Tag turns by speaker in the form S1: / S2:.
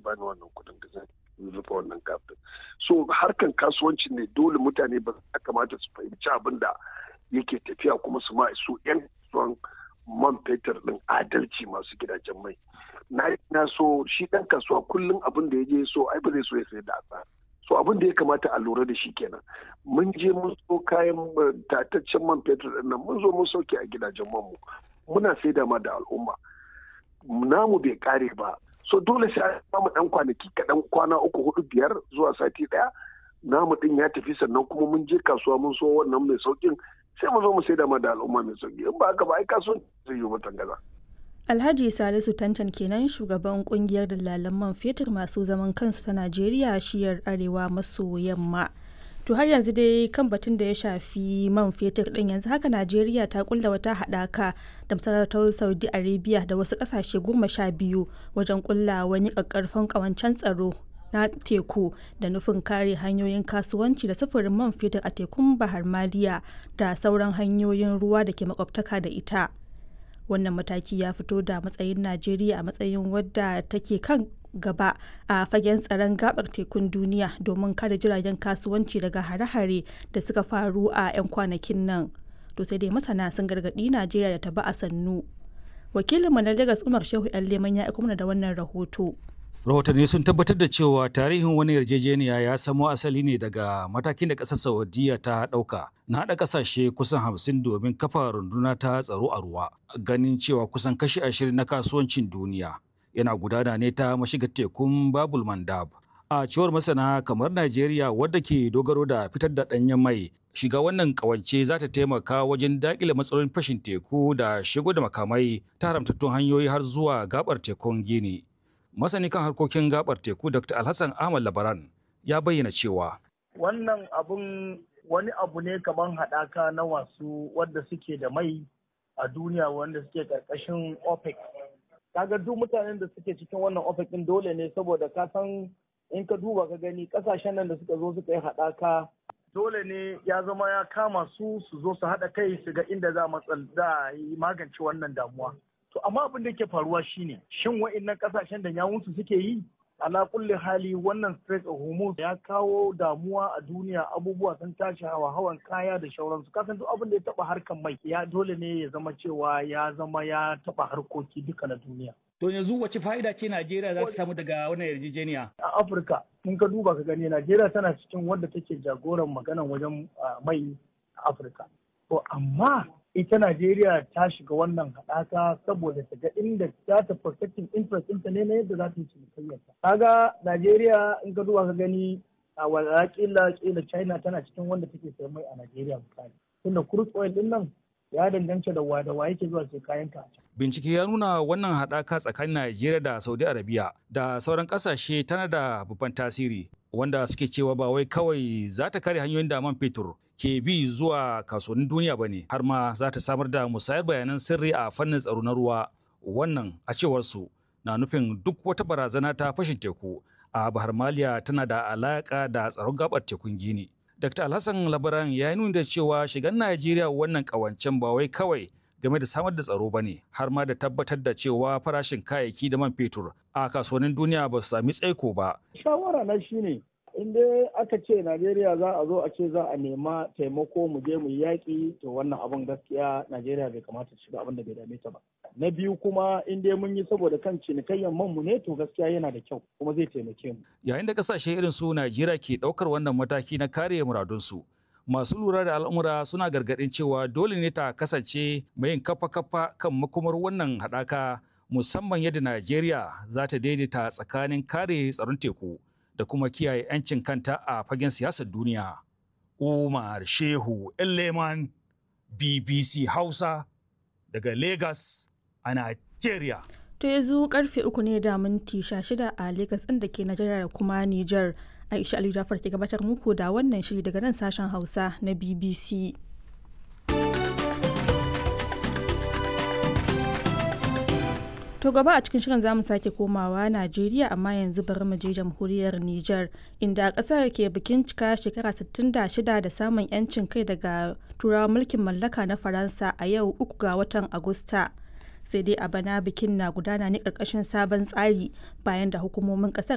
S1: bani wannan kuɗin da zan rufe wannan gap din so harkan kasuwanci ne dole mutane ba ya kamata su fahimci abin da yake tafiya kuma su ma su yan kasuwan man fetur din adalci masu gidajen mai na na so shi dan kasuwa kullum abin da ya je so ai ba zai so ya sayar da asa so abin da ya kamata a lura da shi kenan mun je mun so kayan tataccen man fetur din nan mun zo mun sauke a gidajen man mu muna saida ma da al'umma namu bai kare ba so dole sai an samu dan kwanaki kaɗan kwana uku hudu biyar zuwa sati ɗaya namu din ya tafi sannan kuma mun je kasuwa mun so wannan mai saukin sai mu zo mu saida ma da al'umma mai sauki in ba haka ba ai kasuwan zai yi mutan gaza.
S2: Alhaji Salisu Tantan kenan shugaban kungiyar dalalan man fetur masu zaman kansu ta Najeriya shiyar arewa maso yamma. To har yanzu dai kan batun da ya shafi man fetur din yanzu haka Najeriya ta kulla wata haɗaka da masarautar Saudi Arabia da wasu ƙasashe goma sha biyu wajen kulla wani ƙaƙƙarfan ƙawancen tsaro na teku da nufin kare hanyoyin kasuwanci da sufurin man fetur a tekun Bahar Maliya da sauran hanyoyin ruwa da ke makwabtaka da ita. Wannan mataki ya fito da matsayin Najeriya a matsayin wadda take kan gaba a fagen tsaron gabar tekun duniya domin kare jiragen kasuwanci daga hare-hare da suka faru a 'yan kwanakin nan to sai dai masana sun gargaɗi najeriya da ta ba a sannu wakilinmu na lagos umar shehu yan leman ya mana da wannan rahoto
S3: rahotanni sun tabbatar da cewa tarihin wani yarjejeniya ya samo asali ne daga matakin da ƙasar saudiya ta ɗauka na haɗa ƙasashe kusan hamsin domin kafa runduna ta tsaro a ruwa ganin cewa kusan kashi ashirin na kasuwancin duniya yana gudana ne ta mashigar tekun babul mandab a cewar masana kamar najeriya wadda ke dogaro da fitar da ɗanyen mai shiga wannan kawance za ta taimaka wajen daƙile matsalolin fashin teku da shigo da makamai ta haramtattun hanyoyi har zuwa gabar tekun gini masani kan harkokin gabar teku dr alhassan ahmad labaran ya bayyana cewa
S4: wannan abun wani abu ne kamar haɗaka na wasu wadda suke da mai a duniya wanda suke ƙarƙashin opec kaga duk mutanen da suke cikin wannan ofis din dole ne saboda ka san in ka duba ka gani kasashen nan da suka zo suka yi haɗaka dole ne ya zama ya kama su su zo su haɗa kai su ga inda za a yi magance wannan damuwa to amma abin da ke faruwa shine shin wa'annan kasashen da yawunsu suke yi ala kulli hali wannan Strait of Hormuz ya kawo damuwa a duniya abubuwa sun tashi hawa hawan kaya da shauransu kasan duk abin da ya taba harkan mai ya dole ne ya zama cewa ya zama ya taba harkoki duka na duniya
S5: To yanzu wace fa'ida ce Najeriya za ta samu daga wannan yarjejeniya?
S4: A Afirka, in ka duba ka gani Najeriya tana cikin wadda take jagoran maganan wajen mai a Afirka. To amma ita Najeriya ta shiga wannan haɗaka saboda ta ga inda za ta protecting interest ɗinta ne na yadda za ta yi cinikayyarta. Kaga Najeriya in ka duba ka gani a wala kila kila China tana cikin wanda take sayan mai a Najeriya misali. Tunda crude oil ɗin nan ya danganta da wa da wa yake zuwa sai kayan ka.
S3: Bincike ya nuna wannan haɗaka tsakanin Najeriya da Saudi Arabia da sauran ƙasashe tana da babban tasiri wanda suke cewa ba wai kawai za ta kare hanyoyin da man fetur ke bi zuwa kasuwannin duniya ba ne har ma za ta samar da musayar bayanan sirri a fannin tsaro na ruwa wannan a cewar su na nufin duk wata barazana ta fashin teku a bahar maliya tana da alaƙa da tsaron gabar tekun gini dr alhassan labaran ya yi nuni da cewa shigan najeriya wannan ƙawancen ba wai kawai game da samar da tsaro ba ne har ma da tabbatar da cewa farashin kayayyaki da man fetur a kasuwannin duniya ba su sami tsaiko ba.
S4: Shawara na shi ne in dai aka ce Najeriya za a zo a ce za a nema taimako mu je mu yaƙi to wannan abun gaskiya Najeriya bai kamata ta shiga abin da bai dame ta ba. Na biyu kuma in dai mun yi saboda kan cinikayyan man mu ne to gaskiya yana da kyau kuma zai taimake mu.
S3: Yayin da kasashe irin su Najeriya ke ɗaukar wannan mataki na kare muradunsu. masu lura da al'amura suna gargaɗin cewa dole ne ta kasance mai yin kafa-kafa kan makomar wannan haɗaka musamman yadda Najeriya za ta daidaita tsakanin kare tsaron teku da kuma kiyaye 'yancin kanta a fagen siyasar duniya. Umar Shehu Leman BBC Hausa daga Lagos a Najeriya.
S2: To yanzu karfe uku ne da minti shida a Lagos ɗin da ke Najeriya da kuma Nijar. Aisha Ali Jafar ke gabatar muku da wannan shiri daga nan sashen Hausa na BBC. To gaba a cikin shirin zamu sake komawa Najeriya amma yanzu bari mu je jamhuriyar Nijar inda ƙasar ke bikin cika shekara 66 da samun 'yancin kai daga turawa mulkin mallaka na Faransa a yau uku ga watan Agusta. sai dai a bana bikin na gudana ne ƙarƙashin sabon tsari bayan da hukumomin ƙasar